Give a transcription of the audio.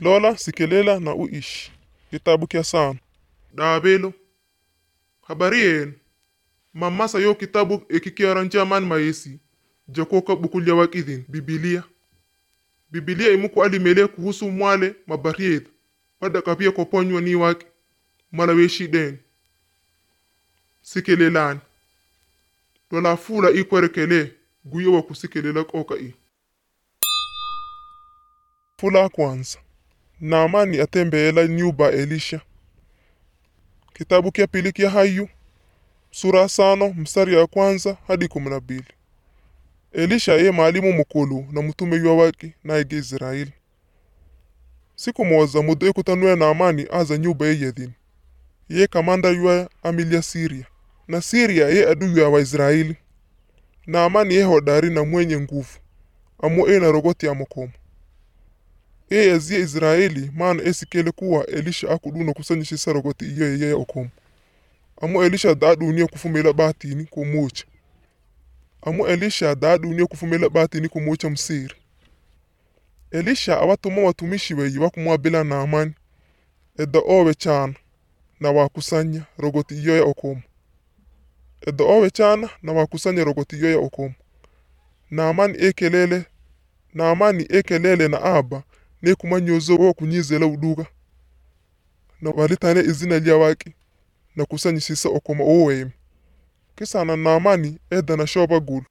lola sikelela na uishi kitabu kya sano daabelo habari yenu mamasa yo kitabu ekikiaranja man mayesi jakoka bukulya wakidhin bibilia bibilia imuku alimele kuhusu mwale mabariedha pada kapia koponywa ni waki mala weshiden sikelelani lola fula ikwerekele guyo wa kusikelela koka i fula kwanza naamani atembeela nyumba elisha kitabu kya pili kya hayu sura sano mstari ya kwanza hadi kumi na mbili elisha ye mwalimu mukulu na mtume ywa waki naige israeli siku moza mudo ekutanue naamani aza nyumba yeyedhin ye kamanda ywa amilya siria na siria ye adui ya waisraeli naamani ye hodari na mwenye nguvu amo e na rogoti ya mokomo e yazie israeli maana esikele kuwa elisha akuduna kusanyishisa rogoti iyo yeye okomo amo elisha daaduniya kufumela batini kumucha amo elisha daaduniya kufumela batini kumucha msiri elisha awatuma watumishi weyi wakumwabila naamani edda owe chana na wakusanya rogoti iyo ya okomo edda owe chana na wakusanya rogoti iyo ya okomo naamani ekelele naamani ekelele na aba nekumanyozo wokunyizela uduga na walitane izina lya waki na kusanyisisa okoma owemi kisana naamani eda na shoba gulu